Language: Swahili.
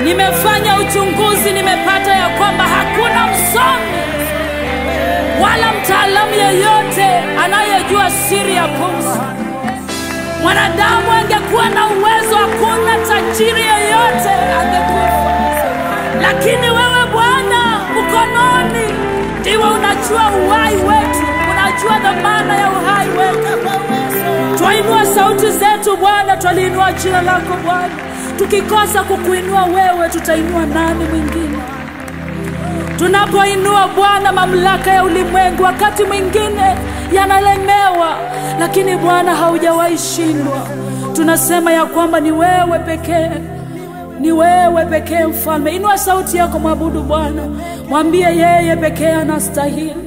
Nimefanya uchunguzi, nimepata ya kwamba hakuna msomi wala mtaalamu yeyote anayejua siri ya pumzi. Mwanadamu angekuwa na uwezo, hakuna tajiri yeyote angekufa, lakini wewe Bwana mkononi ndiwe unajua uhai wetu, unajua dhamana ya uhai wetu. Twainua sauti zetu Bwana, twaliinua jina lako Bwana. Tukikosa kukuinua wewe, tutainua nani mwingine? Tunapoinua Bwana mamlaka ya ulimwengu, wakati mwingine yanalemewa, lakini Bwana haujawahi shindwa. Tunasema ya kwamba ni wewe pekee, ni wewe pekee Mfalme. Inua sauti yako, mwabudu Bwana, mwambie yeye pekee anastahili.